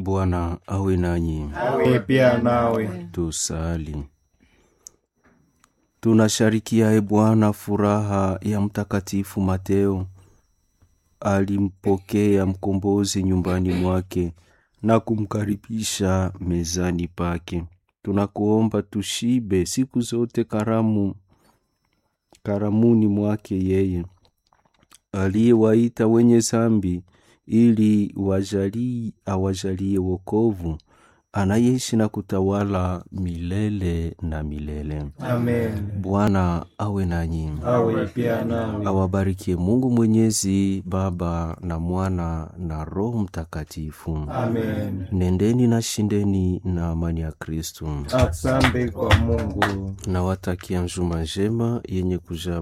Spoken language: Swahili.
Bwana awe nanyi. awe pia nawe. Tusali. Tunasharikia e Bwana furaha ya Mtakatifu Mateo. Alimpokea mkombozi nyumbani mwake na kumkaribisha mezani pake. Tunakuomba tushibe siku zote karamu karamuni mwake yeye aliyewaita wenye zambi ili wajali awajalie wokovu anayeishi na kutawala milele na milele. Amen. Bwana awe nanyi, Awe pia nawe. awabarikie Mungu Mwenyezi, Baba na Mwana na Roho Mtakatifu. Amen. Nendeni na shindeni na amani ya Kristu. Asante kwa Mungu. Nawatakia njuma njema yenye kujaa